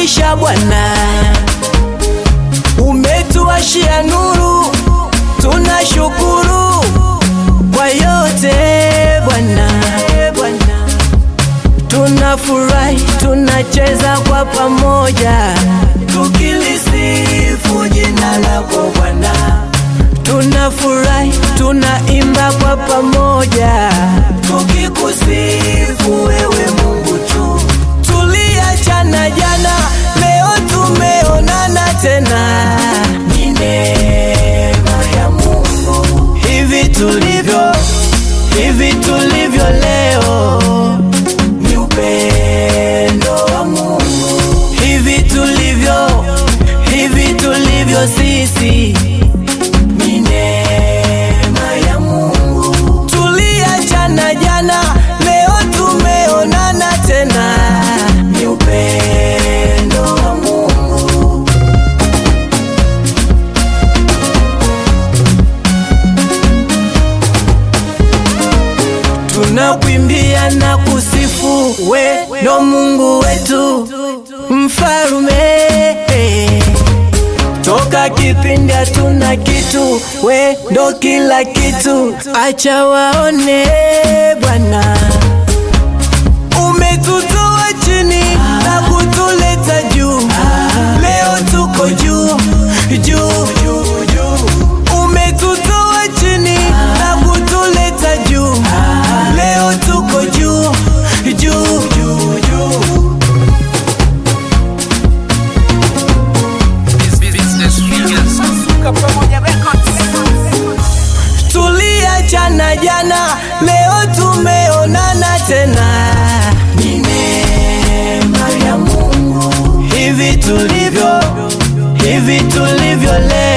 maisha Bwana, umetuashia nuru, tunashukuru kwa yote Bwana. Tunafurahi, tunacheza kwa pamoja, tukilisifu jina lako Bwana. Tunafurahi, tunaimba kwa pamoja, tukikusifu wewe Mungu tu. Tuliachana jana, leo tumeonana tena, ni neema ya Mungu. Hivi tulivyo, hivi tulivyo leo ni upendo wa Mungu. Hivi tulivyo, hivi tulivyo sisi ni neema ya Mungu. Tuliachana jana, leo tumeonana tena, ni upendo wa Mungu. Tunakwimbia na kusifu, we ndo Mungu wetu, mfalume Toka kipindi hatuna kitu, we ndo kila kitu, acha waone Bwana. Umetutoa chini na kutuleta juu, leo tuko juu juu juu juu. Umetutoa chini na kutuleta juu, leo tuko juu juu juu juu. Tuliachana jana, leo tumeonana tena, ni neema ya Mungu. Hivi tulivyo, hivi tulivyo leo